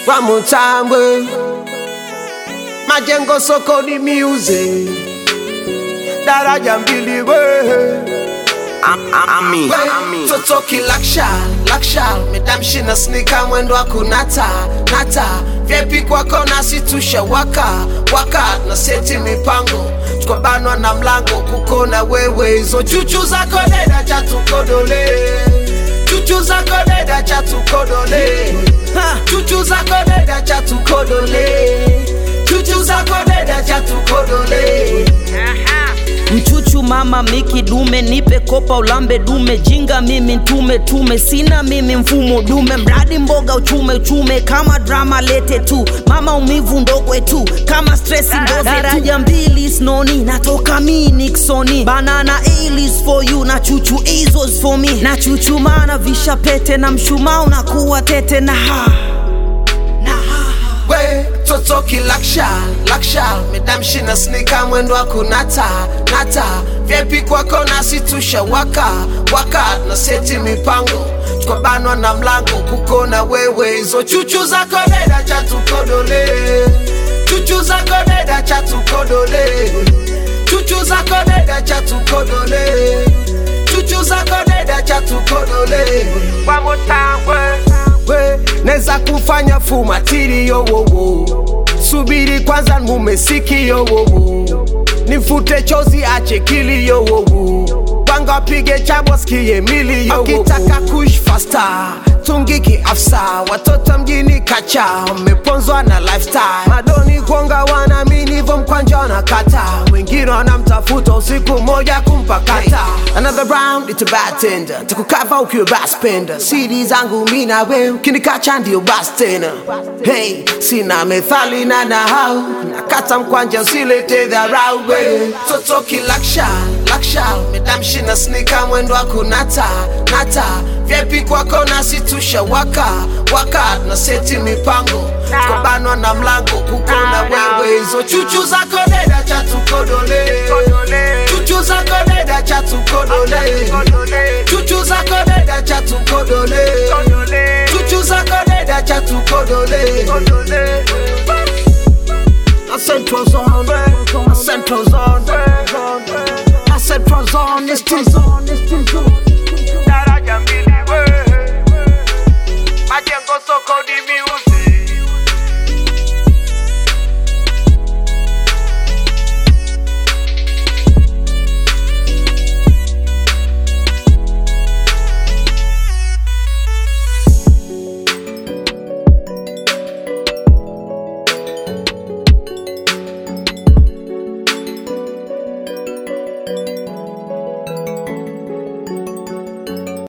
One more time, we. Majengo soko ni music. Daraja mbili we. Ami, We, Totoki laksha, laksha Medamshi na snika mwendo wa kunata, nata Vyepi kwako nasi tusha waka, waka Na seti mipango, tuko banwa na mlango Kukona wewe, hizo chuchu zako deda cha tukodole Chuchu zako deda cha tukodole Ha, Chuchu zako deda cha tukodole Chuchu zako deda cha tukodole mchuchu mama miki dume nipe kopa ulambe dume jinga mimi ntume tume sina mimi mfumo dume mradi mboga uchume uchume kama drama lete tu mama umivu ndogwe tu kama stress ndoze daraja mbili snoni natoka mi niksoni banana alis for you na chuchu izos for me na chuchu mana visha pete na mshumaa unakuwa tete na ha na ha we totoki laksha laksha medamshi na snika mwendo wa kunata nata vyepi kwako nasi tusha waka waka na seti mipango tuko banwa na mlango kukona wewe hizo chuchu zako deda cha tukodole chuchu zako deda cha tukodole chuchu zako deda cha tukodole chuchu zako deda cha tukodole One more time, we. we neza kufanya fumatiri yowowo subiri kwanza mumesiki yowowo nifute chozi ache kili yowowo panga pige chabo skie mili yowowo akitaka kush fasta tungiki afsa watoto mjini kacha mmeponzwa na lifestyle madoni kuonga wanaamini vo mkwanja wanakata wengine wanamtafuta usiku moja kumpakata another round it's a bad tender takukava ukiwa baspenda siri zangu mi na we ukinikacha ndio bas tena hey sina methali na nahau nakata mkwanja usilete dharau we totoki laksha laksha medamshi na snika mwendo wa kunata nata vyepi kwako nasi tusha waka waka na seti mipango kobanwa na mlango kukona wewe hizo chuchu zako deda cha tukodole chuchu zako deda cha tukodole chuchu zako deda cha tukodole chuchu zako deda cha tukodole I said was on, I said was on, I said was on, it's on, it's on. daraja mbili we. Majengo soko ni